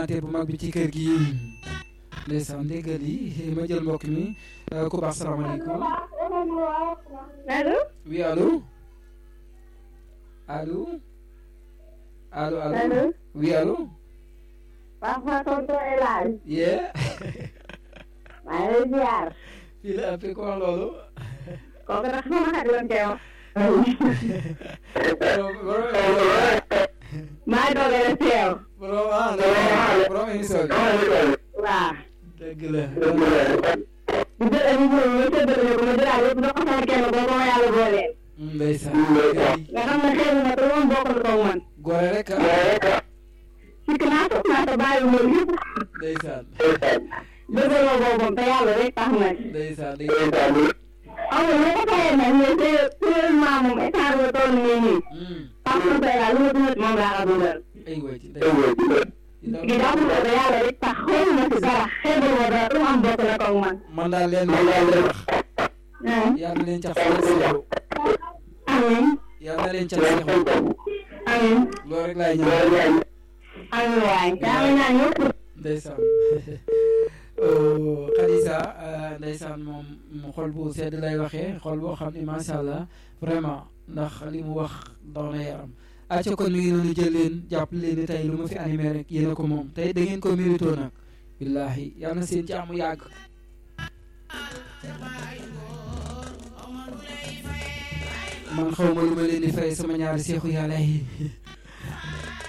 bu mag bi ci kër gi ndeysaan déggal yi ma jël mbokk mi ku baax salaamaaleykum allo. oui allo allo allo allo allo. oui allo Papa tonton El Hadj. yee maa ngi lay ziar. fii la appee ko wax loolu kooku nag sama xarit lañ koy wax. maa ngi doog a teew. borom ah borom émission bi waaw. dëgg la bu jël émission bi ma séddale ko ma jëlaat yëpp jox ko sama kenn boo ko ma yàlla booleel. ndeysaan nga xam ne xëy na te moom bokkul ko man. gore rek ah sikk naa ko naa ko bàyyi moom yëpp. ndeysaan dëggaloo boobam te yàlla rek tax na. ndeysaan ndeysaan amul lu ko fayee nag mais c'est sérieusement moom état bi toll nii nii. parce que tey daal lu ma dundal moom laa ko dundal. ay way ci ndeysaan gi daa mun ko yàlla rek tax xëy na si dara xeebal ma dara lu mu am bokk na koog man. man daal leen wax ah yàlla leen cax seexu amiin yàlla leen cax seexu amiin loolu rek laay ñaan amiin waay daa ma ñaan ñëpp. ndeysaan Khadija ndeysaan moom mu xol bu sedd lay waxee xol boo xam ne macha allah vraiment ndax li mu wax daw na yaram acca kon mi ngi noonu jël leen jàpp leen ni tey lu ma fi animé rek yéen a ko moom tey da ngeen ko mérito nag billahi yàlla na seen jàmm yàgg man xaw ma lu ma leen di fay sama ñaari seexu yàlla yi